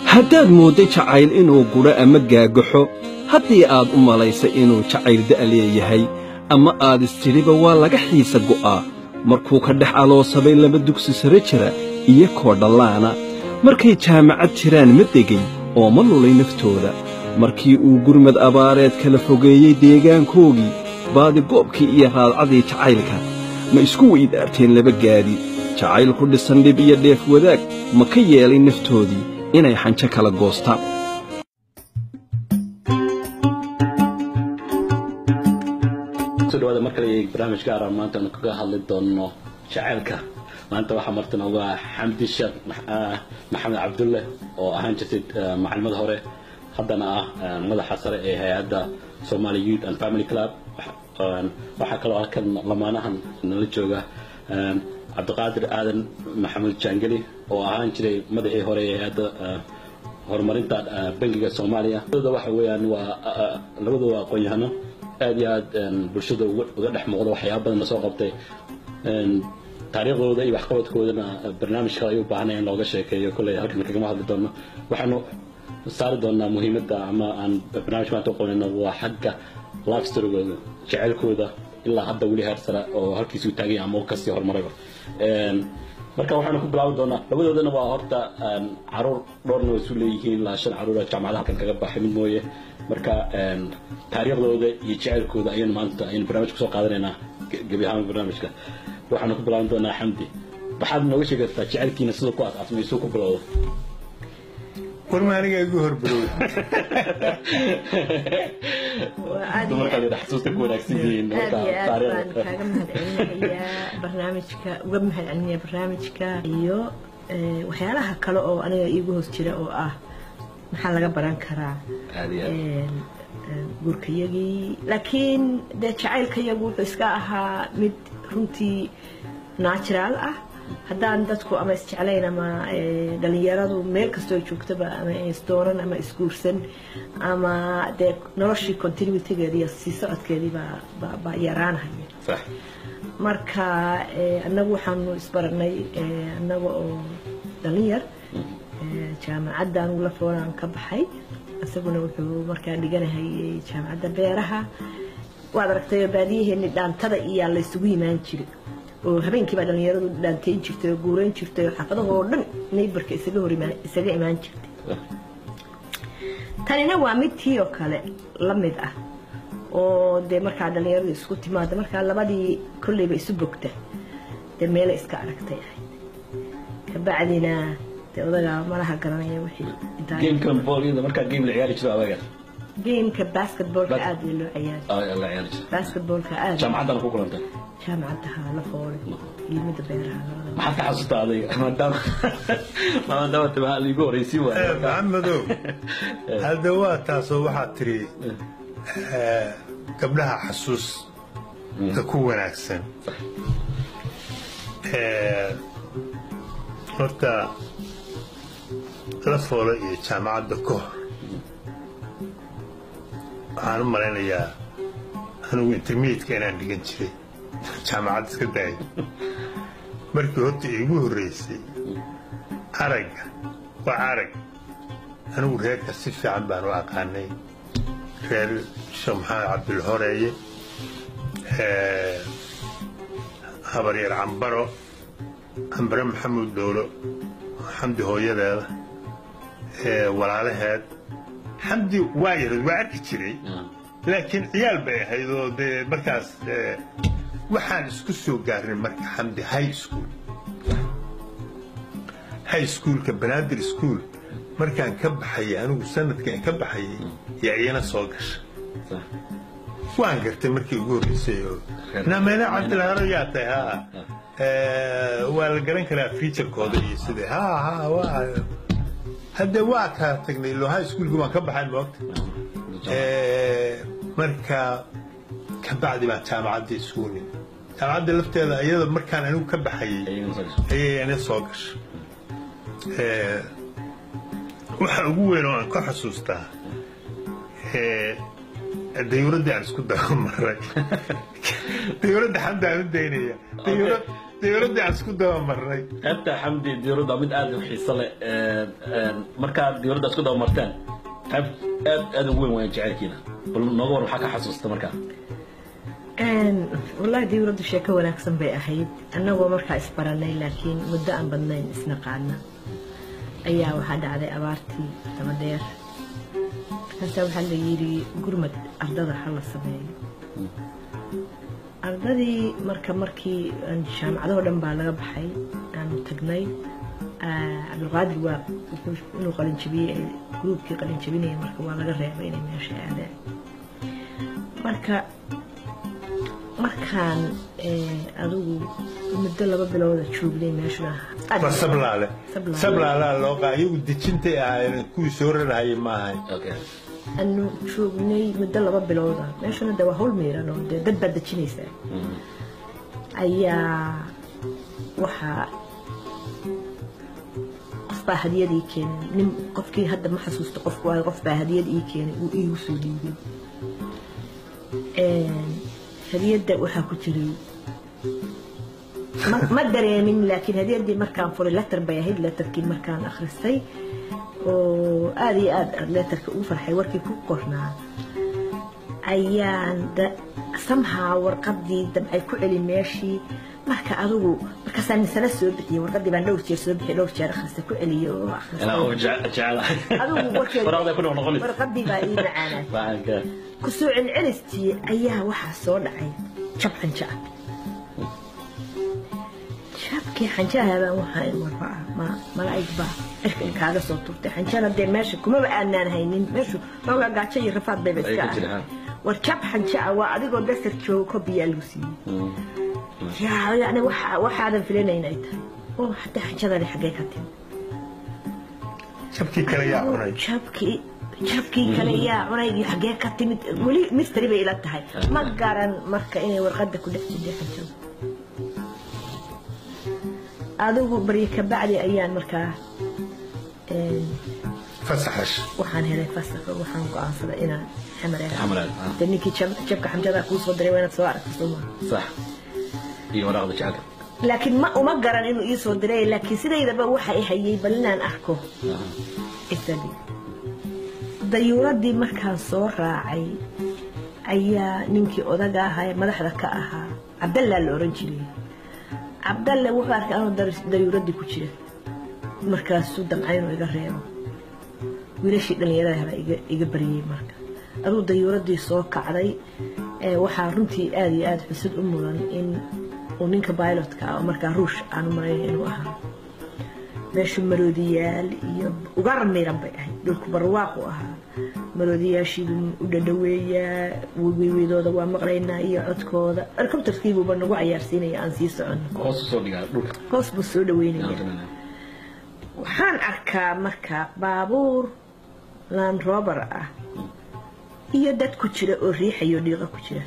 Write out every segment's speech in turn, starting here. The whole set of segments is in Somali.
haddaad mooddo jacayl inuu gudho ama gaagaxo haddii aad u malaysay inuu jacayl da' leeyahay ama aad istidhiba waa laga xiisa go'aa markuu ka dhex aloosabay laba dugsi sare jira iyo koo dhallaana markay jaamacad jiraan ma degay oo ma lulay naftooda markii uu gurmad abaareed kala fogeeyey deegaankoogii baadigoobkii iyo raadcadii jacaylka ma isku weydaarteen laba gaadi jacayl ku dhisan dhib iyo dheef wadaag ma ka yeelay naftoodii inay xanjo kala goostaan soo dhawaada mar kale barnaamij gaara maanta aanu kaga hadli doono jacaylka maanta waxaa martana waa xamdi sheekh maxamed cabdulle oo ahaan jirtay macalimada hore haddana ah madaxa sare ee hay-adda somali youth and family club waxaa kaloo halkan lamaanahan nala jooga cabdiqaadir aadan maxamed jaangeli oo ahaan jiray madaxii hore ee hay-adda horumarinta bangiga soomaaliya labadooda waxa weeyaan waa labadooda waa aqoon-yahano aad iyo aad bulshada uga dhex muuqda waxyaaba badan lasoo qabtay taariikhdooda iyo waxqabadkoodana barnaamij kale ay u baahanay in looga sheekeeyo kolley halkan kagama hadli doono waxaanu saari doonaa muhiimadda ama aan barnaamij maanta u qabanayno waa xagga life storygooda jaceylkooda ilaa hadda weli heer sare oo halkiisuu taaganya ama kasii horumarayba marka waxaanu ku bilaabi doonaa labadoodana waa horta caruur dhowrna way isu leeyihiin ilaa shan caruur jaamacada halkan kaga baxay mid mooye marka taariikhdooda iyo jaceylkooda ayaynu maanta ayaynu barnaamij kusoo qaadanaynaa gebi ahaan barnaamijka waxaanu ku bilaabi doonaa xamdi waxaad nooga sheegi kartaa jaceylkiina siduu ku asaasmay siduu ku bilowda warma aniga igu horbarow dumarkaad ina xasuusta ku wanaagsan yihiin aad iyo aad baan kaaga mahadcelinayaa barnaamijka uga mahadcelinaya barnaamijka iyo waxyaalaha kale oo aniga iigu hoos jira oo ah maxaa laga baran karaa guurkayagii laakiin dee jacaylkayagu wuxuu iska ahaa mid runtii natural ah haddaan dadku ama isjeclayn ama dhalinyaradu meel kastoo joogtaba ama isdooran ama isguursan ama dee noloshii continuitygeeda iyo sii socodkeedii baa yaraanhaya marka annagu waxaanu isbaranay annaga oo dhalinyar jaamacadda anugu la foonaan ka baxay isaguna wuxuu markaa dhiganahay jaamacadda beeraha waad aragtay baadiyaheeni dhaantada iyaa la isugu yimaan jiray oo habeenkii baa dhalinyaradu dhaantayn jirtay oo guurayn jirtay oo xaafadahoo dhan naybarka isaga hor isaga imaan jirtay tanina waa mid tii oo kale la mid ah oo dee markaa dhalinyaradu isku timaada markaa labadii kolleyba isu bogta dee meela iska aragtay ahayd kabacdina dee odagaa malaha garanaya wixii gamekan boolida markaa game la ciyaari jiro adaga gameka basketballka aad loo ciyaari la ciyaari jiro basketballka aad jaamacaddana ku kulantay jaamacadda haa la foolay ilmada beeraha maxaad ka xasuustaa adiga maadaama maadaama timaha igu horreysii waayo maxamedow hadda waa taasoo waxaad tiri gabdhaha xasuusta ku wanaagsan horta la foolo iyo jaamacadda ka hor waxaan u malaynayaa anugu intermediatka inaan dhigan jiray jaamacad iska daaya markii horta iigu horreysay aragga waa arag anigu reerka si fiican baan u aqaanay reer sheekh maxamed cabdilhoreeye habaryar cambaro cambare maxamuud dowlo xamdi hooyadeeda walaalaheed xamdi waa yareed waa arki jiray laakiin ciyaal bay ahayd oo dee markaas waxaan isku soo gaarnay marka xamdi high school high schoolka banaadir school markaan ka baxayay anigu sanadkaan ka baxayay yaa iyana soo gasha waan gartay markii ugu horreysay oo namena cabdilharo yaa tahay haa waa la garan karaa featurekooda iyo sida haa haa waa hadde waa kaa tagnay lo high schoolka waan ka baxay moogta marka ka bacdi baan jaamacadda isugu nimid jaamacadda lafteeda iyada markaan anigu ka baxayay ayay ana soo gasha waxa ugu weyn oo aan ka xusuustaa dayuuraddii aan isku daba maray dayuuradda xamda aan u daynaya dawladdii aan isku dabamarnay qaybta xamdi diyuuradda waa mid aad u xiiso leh markaad diyuuradda isku dabamarteen qayb aad aad ugu weyn wayan jacaylkiina bal nooga war waxaa ka xasuusta markaa wallahi dawladdu sheeko wanaagsan bay ahayd annagoo markaa isbaranay laakiin muddo aan badnayn isnaqaana ayaa waxaa dhacday abaartii daba dheer markaasaa waxaa la yidhi gurmad ardada ha la sameeyo ardadii marka markii jaamacadahoo dhan baa laga baxay aanu tagnay cabdulqaadir waa inuu qalinjabiyey gruubkii qalinjabinaya marka waa laga reebay inay meesha aadaan marka markaan adigu muddo laba bilooda joognay meeshuna waa sablaale sablaalaa loo qaa iyagu dejintay ahaayeen kuwii soo rarahayay ma ahayn anu joognay muddo laba bilooda meeshuna de waa hawl miiran oo dee dad baad dejinaysaa ayaa waxaa qof baa hadiyad ii keenay nin qofkii hadda ma xasuusto qofku waayo qof baa hadiyad ii keenay uu iigu soo dhiibay hadiyadda waxaa ku jiray ma dareemin laakiin hadiyaddii markaan furay letter bay ahayd letterkii markaan akhristay oo aad iyo aad letterka ugu farxay warkii ku qornaa ayaan samhaa warqadii damcay ku celi meeshii marka adigu markaasaan misana soo bixiyey warqadii baan dhowr jeer soo bixiyey dhowr jeer akhristay ku celiyey oo adigu warqadii baa ii macaanaa ku soo celcelistii ayaa waxaa soo dhacay jab xanja ah jabkii xanjaha baan waxaa warba ma malaa'ig baa cirka kaaga soo turtay xanjana dee meesha kumaba aanaan haynin meeshu noogaa gaajo iyo rafaad bayba iska ah war jab xanja ah waa adigoo dasar joogo kobiyaa lagu siiyey yani waxaadan filanayn ay tahay oo haddii xanjadani xaggee ka timi jabkii kale yaa cunay jabkii jabkii kale yaa cunay iyo xaggee ka timid weli misteri bay ila tahay ma garan marka inay warqadda ku dhex jirtay xanjada adigu baryo kabacdi ayaan markaa fasaxash waxaan helay fasaxo waxaan go'aansaday inaan xamar de ninkii jabka xamjada kuu soo diray waa inaad soo aragto sooma sax iyo waraaqda jacaylka laakiin ma uma garan inuu ii soo diray laakiin sidaydaba waxa i hayay bal inaan arko isagii dayuuradii markaan soo raacay ayaa ninkii odaga ahaa madaxda ka ahaa cabdallaa la oran jiray cabdalle wuxuu arkay anuu dayuuradii ku jira markaasuu damcay inuu iga reebo wiilashii dhallinyarada baa iga baryey marka aduu dayuuradii soo kacday waxaa runtii aad iyo aad xusad u mudan in uu ninka bilotka ah oo markaa ruush aanu marayn inuu ahaa meeshu maroodiyaal iyo ugar miran bay ahayd dhulku barwaaqu ahaa maroodiyaashiibuu u dhadhaweeyaa weydooda waa maqlaynaa iyo codkooda helicopterkiibuuba nagu cayaarsiinaya aan sii soconno hoos buu soo dhaweynaya waxaan arkaa marka baabuur land rober ah iyo dad ku jira oo riixayo dhiiqo ku jira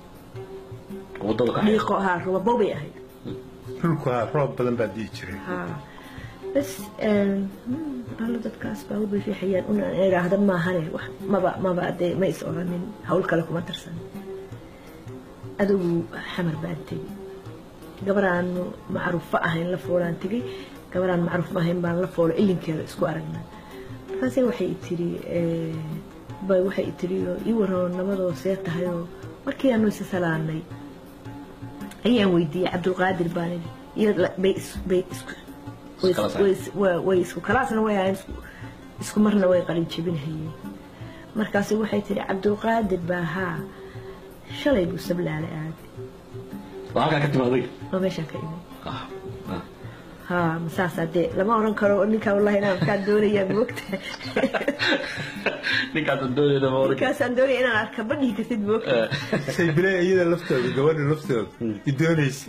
dhiiqo haa robabow bay ahayd dhulku haa roob badan baa dii jiray bas allo dadkaas baabuur bay riixayaan una idhaahda maahane maba maba dee ma is oranin hawl kale kuma darsan adigu xamar baan tegi gabaraanu macruufo ahayn la foolaan tegey gabaraan macruuf ahayn baan la foolo ilinkeeda isku aragnaa markaase waxay tiri bay waxay tiri ii waroo nabadoo see tahayoo markii aanu isa salaanay ayaan weydiiyey cabdulqaadir baan idhi iyo bay bay isku way isku kalaasna way ahayn isku marna way qalin jebinhayeen markaase waxay tiri cabdulqaadir baa haa shalay buu sablaale aaday waa halkaa ka timaaday oo meeshaan ka imid ها مساسة دي لما أورن كرو نيكا والله أنا كان دوري يا بوقت نيكا دوري ده مورك نيكا سندوري أنا أركبني كثير بوقت saybile iyada laftooda gabadha laftooda i doonaysa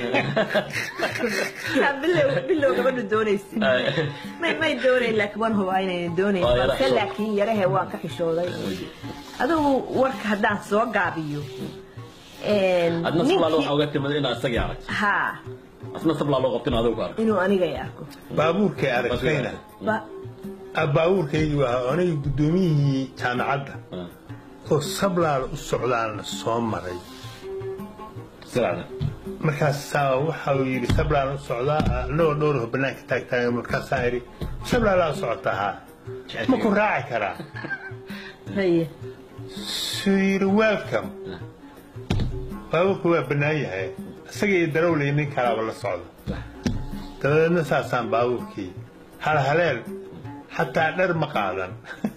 بالله بالله قبل دونيس ما ما يدوري لك وان هو عين دونيس بس لكن يراه وان كحشوداي aduu warka haddaan soo gaabiyo adna sablaalo waxaa uga timid inaad isagii aragto haa asna sablaa loo qabtin adigu ku arag inuu aniga i arko baabuurkay aragtayna Ba- baabuurkaygi waa aniga guddoomiyihii jaamacadda oo sablaal u socdaana soo maray silacda markaasaa waxa uu yidhi sablaan u socdaa anagoo dhowrho banaanka taagtaagan markaasaa idhi sablaalaa u socotaa haa ma ku raaci karaa haye suu yidhi welcome baabuurku waa bannaan yahay isaga iyo darawlay nin kalaaba la socda dabadeedna saasaan baabuurkii halhaleel xataa dhar ma qaadan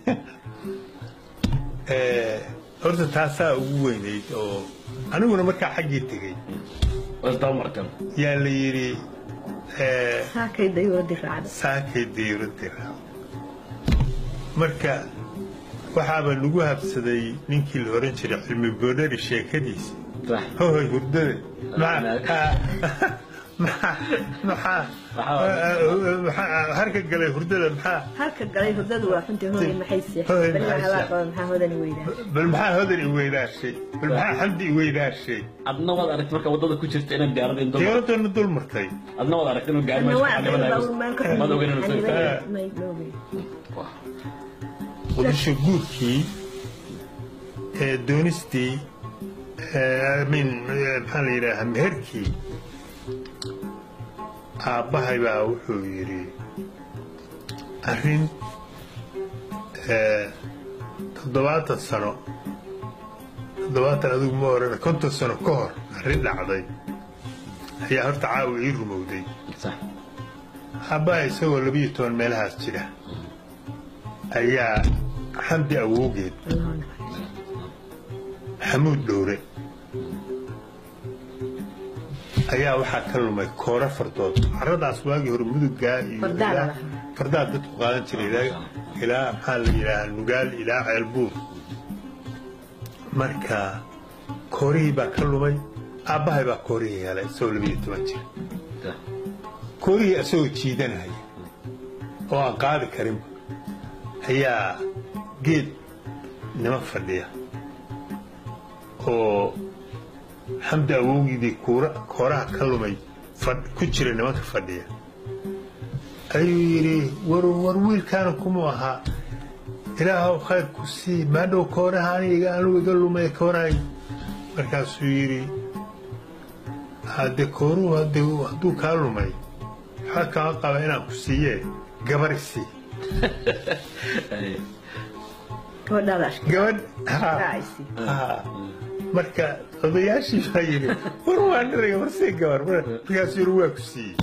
Eh, horta taasaa ugu weynayd oo aniguna markaa xaggii tegey wasdamarkan yaa la yidhi eh, saakay dayuuradii raacda saakay diyuuradii raac marka waxaaba nagu habsaday ninkii la oran jiray cilmi boodhari sheekadiisa sax hoy hurdada maxaa maxaa maxaa maxaa harka galay hurdada maxaa halka galay hurdadu waa xuntii hooy maxay Hooy seexay beri maxay waxaa seexay? qaba maxaa hodani weydaa bal maxaa hodan i weydaashay bal maxaa xamdi i weydaashay adna waad aragti marka wadada ku jirta inaad diyaarada in dul diyaaradana dul martay adna waad aragti inuu gaari Anna meesha waa ka aqrin dhibanayo. baa meel ka Maad ogeyn inuu soo xaniban istaago. yahay. May- ma ogeyn. qudusha guurkii ee doonistii ee, I mean, ee, maxaa la yidhaahaa meherkii aabbahay baa wuxuu yidhi arrin ee, toddobaatan sano toddobaatan adigu ma oran konton sano ka hor arrin dhacday ayaa horta caawa ii rumowday Sax. aabbaha isagoo labiyo toban meelahaas jira ayaa xamdi awowgeed Allahu naxariisto. xamuud dhowre ayaa waxaa ka lumay koora fardood caradaas waagii hore mudugaa iyo Fardaa la ilaa- lahaa. fardaa dadku qaadan jiray ilaa- ilaa maxaa la yidhaahaa nugaal ilaa ceelbuur marka koorihii baa ka lumay aabbahay baa koorihii helay isagoo labiyo toban jir Sax. koorihii isagoo jiidanaya oo aan qaadi karinba ayaa geed nima fadhiya oo xamdi awowgiidii kuura kooraha ka lumay fadh- ku jira nimanka fadhiya ayuu yidhi war war wiilkaana kumuu ahaa ilaahow khayr ku sii maadhow kooraha aniga anugu iga lumay koorahay markaasuu yidhi hadde kooruhu hadde hadduu kaa lumay waxaa kama qaba inaan ku siiyee gabari sii Ay. gabadhaada ashkay gabadh haa raacaysi haa marka odayaashii baa yidhi war waa dhiraga war sii gabar markaasuu yidhi waa ku siiyey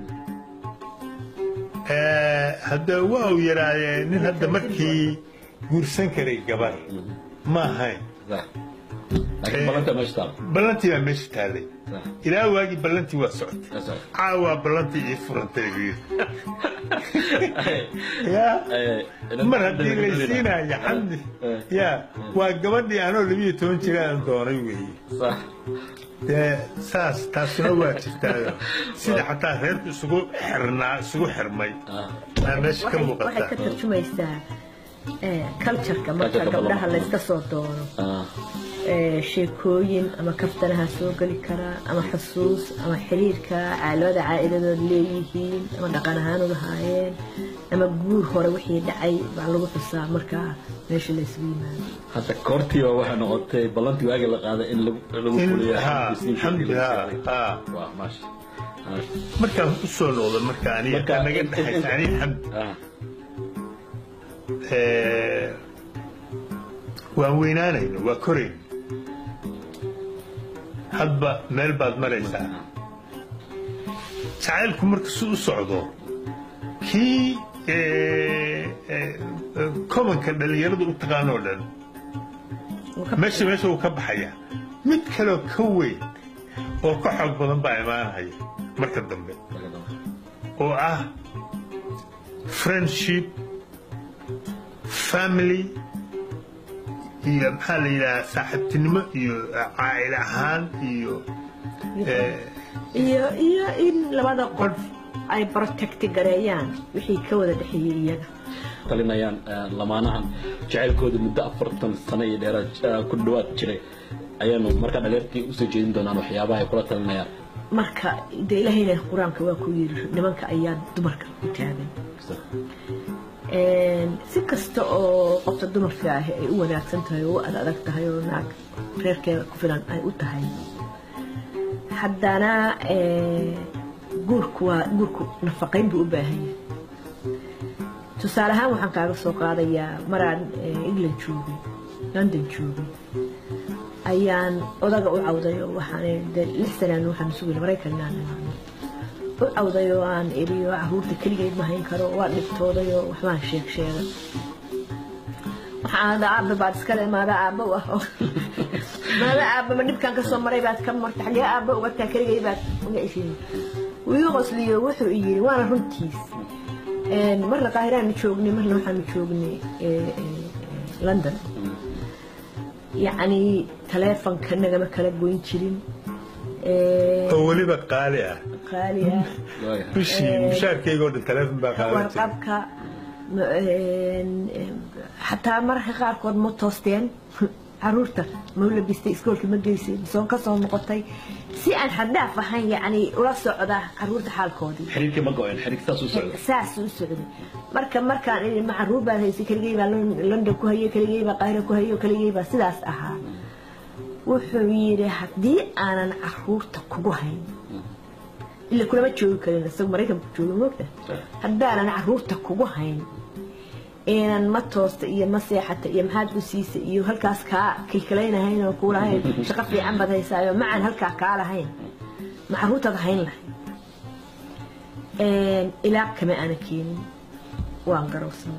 Eh, hadda waa uu yidhahdee nin hadda markii guursan karay gabar ma ahayn Sax. laakiin balanta meesha taal ballantii baa meesha taallay Sax. ilaa waagii ballantii waa socotay Sax. caawaa ballantii ii furantay buu yidhi Ay. yaa Ay. mar haddii laysiinaya xamdi Eh. yaa waa gabadhii anoo labiyo toban jira aan doonay weeye Sax. dee saas taasuna waa jirtaayo sida xataa reerku isugu xirnaa isugu xirmay Ah. aa meesha ka waxay waxay muuqata ka tarjumaysaa eh, culture-ka marka Culture-ka gabdhaha badan. layska soo doono Ah. eh, sheekooyin ama kaftanaha soo geli karaa ama xusuus ama xiriirka caalada caa'iladood leeyihiin ama dhaqan ahaan u lahaayeen ama guur hore wixii dhacay baa lagu xusaa markaa meesha la isugu yimaado hadda koortiiba waxay noqotay ballantii waagi la qaaday in lagu lagu In- fuliyo haa, xamdi xamdi, lagu haa, saaray. haa. waa maasha maasha. markaan u soo noqdo marka aniga Marka naga in- in- dhexaysa in- aniga xamdi Ah. Eh, waan weynaanayno waa korayno hadba meel baad maraysaa jacaylku marka si u socdo kii eh, eh, komanka dhallinyaradu u taqaanoo dhan meesha meesha uu ka baxaya mid kaloo ka weyn oo ka xoog badan baa imaanaya marka dambe oo ah friendship family iyo maxaa la yidhahaa saaxiibtinimo iyo caa'il ahaan iyo eh, iyo iyo in labada qof ay protecti gareeyaan wixii ka wada dhexeeyey iyaga talinayaan eh, lamaanahan jacaylkooda muddo afartan sano iyo dheeraad eh, ku dhawaad jiray ayaanu markaa dhalinyartii usoo jeedin doonaan waxyaabaha ay kula talinayaan marka dee ilaahayna qur-aanka waa ku yidhi nimanka ayaa dumarka u taagan si kasta oo qofta dumarka ah ay u wanaagsan tahay oo u ad adag tahay oo naag reerkeeda ku filan ay u tahay haddana eh, guurku waa guurku nafaqayn buu u baahan yahay tusaale ahaan waxaan kaaga soo qaadayaa maraan eh, england joogay london joogay ayaan odaga u cawday oo waxaan de lix sanaan waxaan sugay maraykan inaan imaano u cawday oo aan iriyo caruurta keligeed ma hayn karo waa dhibtooday oo waxbaan sheeg sheegay waxaan ada aabba baad iskale maada aabba u ah oo maada aabba ma dhibkaan kasoo maray baad ka marta xagee aabba ugataa keligay baad uga ishin wuu ii qosliyo wuxuu i yidhi waana runtiis Een, marna qaahiraanu joognay marna waxaanu joognay eh, eh, london yacni taleefonka nagama kala goyn jirin Eh, oo weliba qaali ah qaali ah bishii mushaarkayga oo dhan taleefon baa qaadan jiray warqabka ma- een, een, xataa mararka qaarkood ma toosteen caruurta ma u labistay iskoolka ma geysay soo ka soo noqotay si aan xaddaaf ahayn yacni ula socda caruurta xaalkoodii xiriirkii ma go-een xiriirka saas u socda saas u socday marka markaan idhi ma caruur baan haysay keligay baa Lon- london ku hayay keligay baa qaahira ku hayay keligay baa sidaas ahaa wuxuu yidhi haddii aanan caruurta kugu hayn ila kulama joogi karin isagu maraykanku jooga moogta haddaanan caruurta kugu hayn eenan ma toosta iyo ma seexata iyo maxaad u siisa iyo halkaas kaa kilkilaynahayn oo kuu lahayn shaqo fiican baad haysaayo macaan halkaa kaa lahayn ma caruurtaad hayn lahayn Een, ilaa kama aana keenin waan garowsana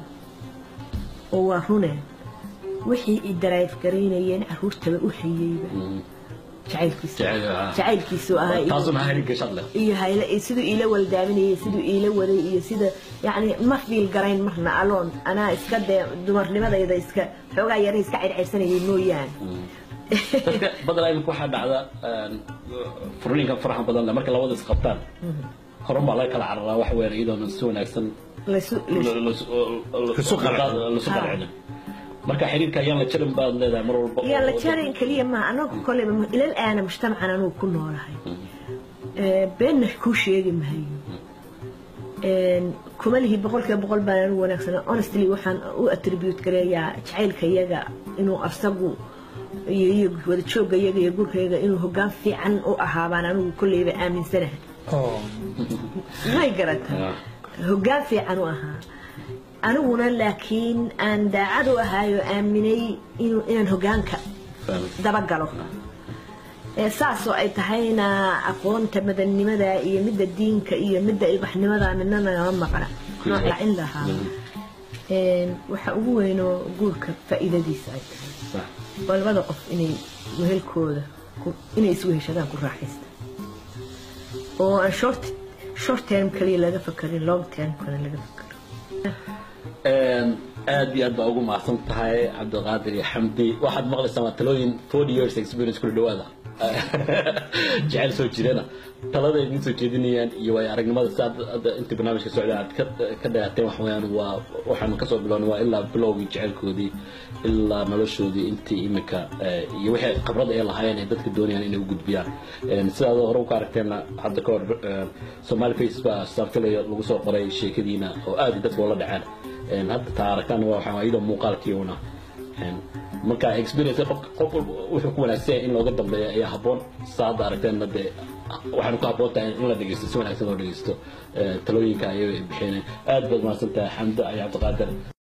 oo waa runeen wixii i daraayf garaynayeen caruurtaba u hayeyba jacaylkiisu Jacayl, ah. jacaylkiisu ahaa iyo- taasuna xiriirka shad leh iyo hayle iyo siduu iila waldaaminayay siduu iila waday iyo sida yacni ma fiil garayn marna aloon anaa iska dee dumarnimadayda iska xoogaa yara iska circirsanayay mooyaane dadka badanaa imika waxaa dhacda een, furniinka faraxa badan leh marka labada is qabtaan horan baa laga kala cararaa wax weyn iyadoona si wanaagsan laysu laysu- Lasu qancin. lasu qancin marka xiriirka ayaan la jarin baad leedahay mar walba yaa la jarin keliya maaha anagu koleyba ilal aana mujtamacan anugu ku noolahay Ee, beenna kuu sheegi mahayo Een, kuma lihi boqolkiiba boqol baan anigu wanaagsan honestly waxaan u attribute gareeyaa jacaylka iyaga inuu asagu iyo iyo wada joogga iyaga iyo gurkayga inuu hoggaan fiican u ahaa baan anigu kolleyba aaminsanahay oo may garata Ah. hoggaan fiican u ahaa aniguna laakiin aan daacad u ahaayo aaminay inuu inaan hoggaanka Fahmay. dabagalo Ee, saasoo ay tahayna aqoonta madannimada iyo midda diinka iyo midda ilbaxnimada midna nagama maqna nooc lacin lahaa Een, waxa ugu weynoo guurka faa'iidadiisa ay tahay Sax. waa labada qof inay wehelkooda ku- inay isweheshadaan ku raaxaysta oo aan short short term kaliya laga fakarin long term kana laga fakaro Een, aad iyo aad baa ugu mahadsan tahay cabdiqaadir iyo xamdi waxaad maqlaysaa waa talooyin forty years experience kula dhawaada jecel soo jirana talada ay idin soo jeedinayaan iyo waay aragnimada si aad hadda inta barnaamijka socda aad ka ka dhagaateen wax weeyaan waa waxaanu kasoo bilownay waa ilaa bilowgii jecelkoodii ilaa noloshoodii intii imika eh, iyo wixii khibrad ay lahaayeen ay dadka doonayaan inay u gudbiyaan Een, sidaad hore u ka aragteenna hadda ka hor eh, Somali Face baa saartilaya lagu soo qoray sheekadiina oo aad dadka ula dhaceen Een, hadda taa aragtaan waa waxaa iyadoo muuqaalkii una Een, marka experience qof qof walba wuxuu ku wanaagsan yahay in looga dambeeyo ayaa habboon saa hadda aragteenna dee waxaanu ku habboon tahay in la dhegeysto si wanaagsan loo dhegeysto Eh, talooyinka ayay bixineen aad baad mahadsan tahay xamda iyo cabdiqaadir